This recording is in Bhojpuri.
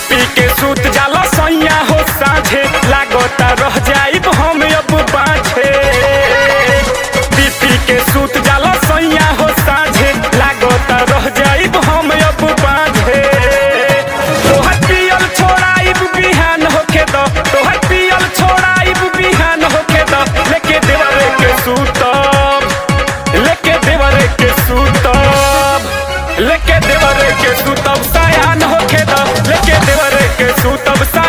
पी के सूत जाला सैया हो साझे लागता रह जाइब हम अब बाझे पी पी के सूत जाला सैया हो साझे लागता रह जाइब हम अब बाझे तोहर पियल छोड़ाइब बिहान होके द तोहर पियल छोड़ाइब बिहान होके द लेके देवरे के सूतब लेके देवरे के सूतब लेके देवरे के सूतब सयान होके द लेके देवरे के सूतब सा